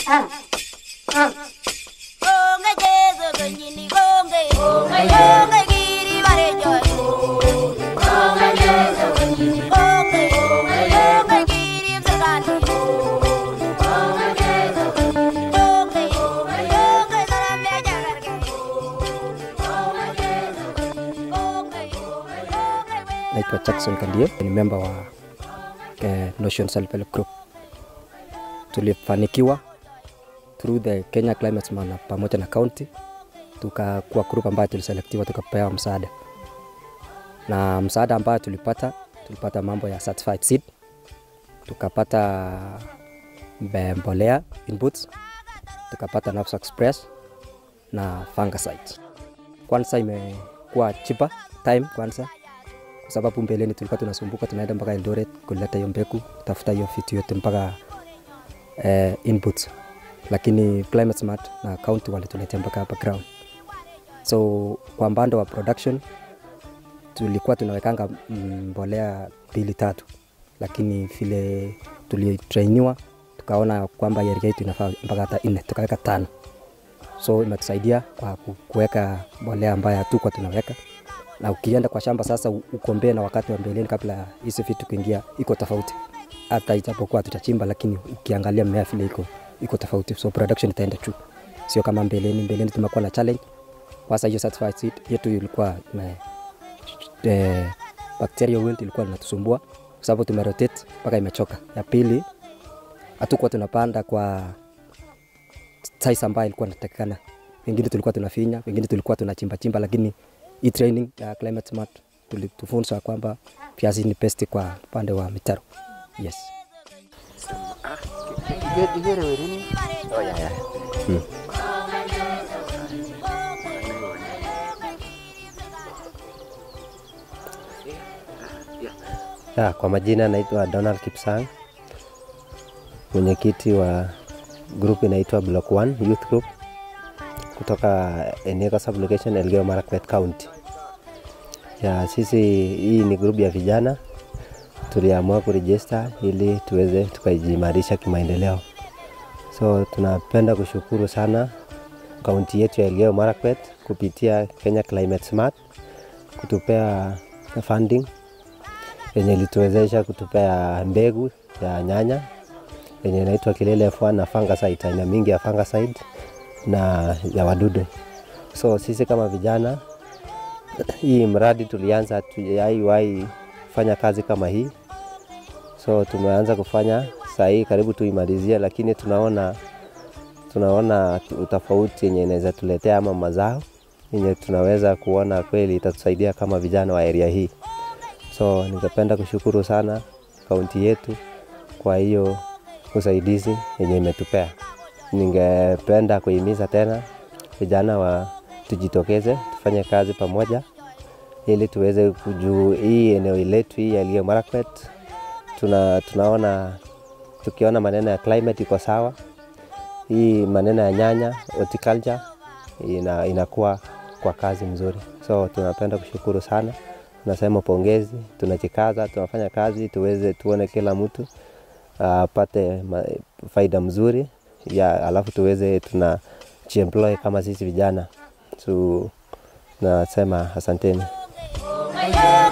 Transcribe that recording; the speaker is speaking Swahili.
Onge Jesu kenyini onge onge giri bare joy onge Jesu kenyini onge onge giri msakani onge Jesu kenyini onge onge saramya jagarge onge Jesu kenyini onge onge Naitwa Jackson Kandie, ni member wa eh, Notion Self Help Group. Tulifanikiwa through the Kenya Climate Smart pamoja na county, tukakuwa group ambayo tuliselektiwa tukapewa msaada, na msaada ambayo tulipata tulipata mambo ya certified seed, tukapata mbe- mbolea inputs, tukapata knapsack sprays na fungicide. Kwanza imekuwa cheaper time kwanza kwa sababu mbeleni tulikuwa tunasumbuka tunaenda mpaka Eldoret kuleta hiyo mbegu tafuta hiyo vitu yote mpaka eh, inputs, lakini Climate Smart na county walituletea mpaka hapa ground. So kwa mbando wa production tulikuwa tunawekanga mm, mbolea mbili tatu, lakini vile tulitrainiwa tukaona kwamba area yetu inafaa mpaka hata nne, tukaweka tano. So imetusaidia kwa ku- kuweka mbolea ambayo hatukuwa tunaweka na ukienda kwa shamba sasa u- ukombee na wakati wa mbeleni kabla ya hizi vitu kuingia, iko tofauti. Hata ijapokuwa tutachimba, lakini ukiangalia mmea vile iko iko tofauti, so production itaenda juu, sio kama mbeleni. Mbeleni tumekuwa na challenge kwanza, hiyo certified seed yetu ilikuwa ime, eh, bacterial wilt ilikuwa inatusumbua kwa sababu tumerotate mpaka imechoka. Ya pili hatukuwa tunapanda kwa size ambayo ilikuwa inatakikana. Wengine tulikuwa tunafinya, wengine tulikuwa tunachimba chimba, lakini hii training ya Climate Smart tulitufunza kwamba viazi ni best kwa upande wa mitaro. Yes. Ya, kwa majina naitwa Donald Kipsang, mwenyekiti wa group inaitwa Block 1 Youth Group kutoka Enego Sublocation Elgeyo Marakwet County. Ya, sisi hii ni group ya vijana tuliamua kurejista ili tuweze tukajiimarisha kimaendeleo. So tunapenda kushukuru sana kaunti yetu ya Elgeyo Marakwet kupitia Kenya Climate Smart kutupea funding yenye ilituwezesha kutupea mbegu ya nyanya yenye inaitwa Kilele F1 na fungicide, aina mingi ya fungicide na ya wadudu. So sisi kama vijana, hii mradi tulianza, hatujaiwahi fanya kazi kama hii, so tumeanza kufanya saa hii karibu tuimalizie, lakini tunaona tunaona utofauti yenye inaweza tuletea ama mazao yenye tunaweza kuona kweli itatusaidia kama vijana wa area hii. So ningependa kushukuru sana kaunti yetu kwa hiyo usaidizi yenye imetupea. Ningependa kuhimiza tena vijana wa tujitokeze tufanye kazi pamoja ili tuweze kujuu hii eneo letu hii ya Elgeyo Marakwet tuna, tunaona tukiona maneno ya climate iko sawa, hii maneno ya nyanya horticulture ina, inakuwa kwa kazi mzuri, so tunapenda kushukuru sana tunasema pongezi, tunajikaza, tunafanya kazi tuweze tuone kila mtu apate uh, faida mzuri ya alafu tuweze tunajiemploy kama sisi vijana. So nasema asanteni. onge